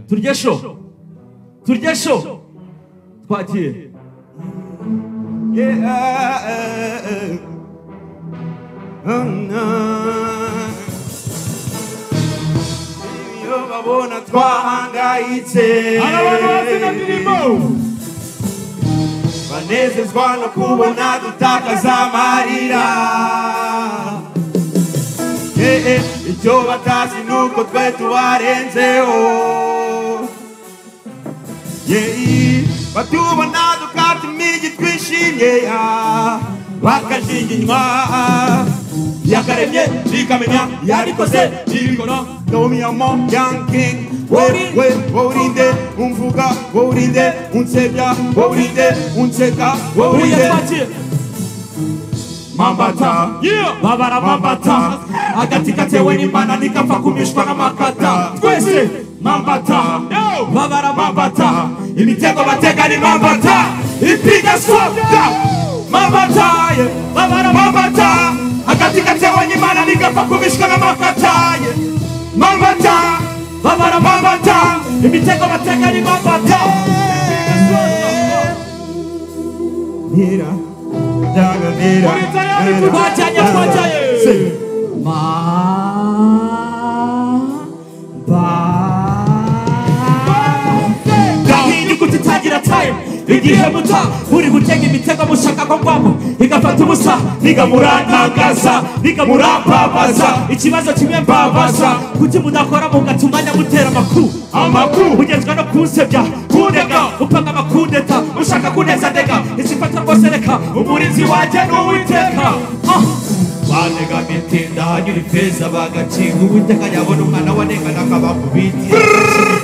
turya sho turya sho twagiye iyo babona twahangayitse hari abantu bazi na ndirimbo banezezwa no kubona dutakaza amarira Eh, eh, icyo batazi nuko twe tubarenzeho Yeah, eh, batubona dukata imigi twishimye ah, bakajinginywa yakaremye jikamenya yarikoze jibikora domiyamo yanking wowe wowe urinde umvuga wowe urinde unsebya wowe urinde unseka wowe buriya urinde twagiye mambata Yeah. babara mambata agati katewe n'imana ntikapfa kumishwa n'amakata twese mambata No. babara mambata imitego batega ni mambata ipiga swata mambata yeah. babara mambata agati katewe n'imana ntikapfa kumishwa n'amakata yeah. mambata babara mambata imitego batega ni mambata Mira, daga mira, Muri tayari twajyanye, twajyanye. Se- inyuguti itangira time igihe muta muri gutega imitego mushaka ko ngwamo igafata ubusa niga murantagaza niga murampabaza ikibazo kimwe mbabaza kuki mudakora mugatuma nyamutera amakuru amakuru ugezwa no kunsebya kundega upanga amakudeta ushaka kuneza ndega ikifata rwose reka umurinzi wanjye ni uwiteka Ah! banega mitinda hanyura ifeza bagakinga uwiteka yabona umwana wanengana akabakubitiye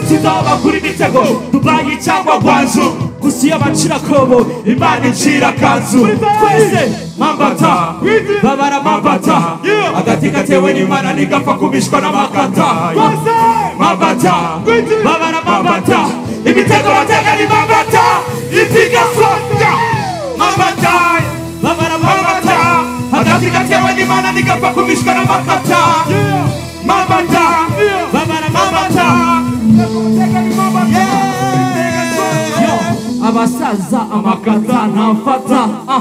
kizaba kuri mitego dubayi cyangwa gwanzu gusa iyo bacira kobo imana icira kanzu twese mambata babara mambata agati gatewe n'imana nigapfa kubishwa n'amakata mambata babara mambata imitego batega ni mambata ipiga sonda mambata babara mambata agati gatewe n'imana nigapfa kubishwa n'amakata mambata babara mambata Yo, abasaza amakata ntafata ah,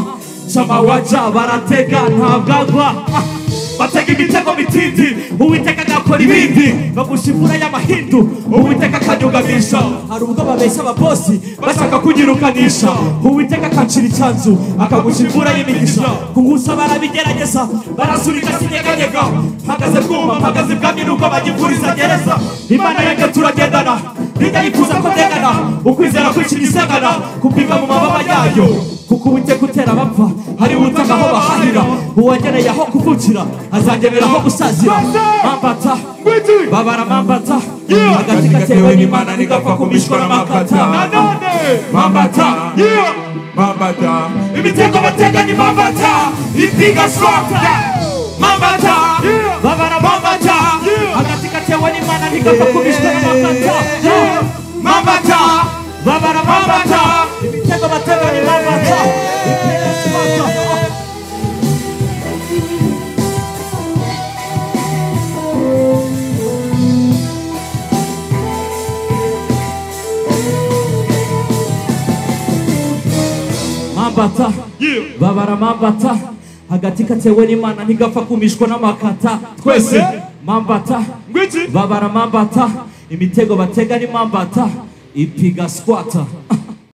shamawaja baratega ntabwagwa ah, batega imitego mitindi uwiteka agakora ibindi bagusha imvura y'amahindu uwiteka akanyuganisha hari ubwo babeshya ababosi bashaka kunyirukanisha uwiteka akacira icyanzu akagusha imvura y'imigisha kungusa barabigerageza barasunika sinyeganyega mpagaze bwumva mpagaze bwamye nuko bagikuriza gereza imana yanjye turagendana ntijya yifuza ko ndengana ukwizera kwinshira isagana kupika mu mababa yayo kuko uwiteka utera abapfa hari ubutaka aho bahahira uwageneye aho kuvukira azagenera aho gusazira mambata babara mambata agati gatewe n'imana nigapfa kumishwa n'amakata mambata mambata imitego batega ni mambata ipiga swakta mambata babara mambata agati gatewe n'imana nigapfa kumishwa n'amakata mambata babara mambata imitego batega ni mambata ipiga swakta mambata babara mambata agati katewe n'imana ntigapfa kumishwa n'amakata twese mambata babara mambata imitego batega ni mambata ipiga squata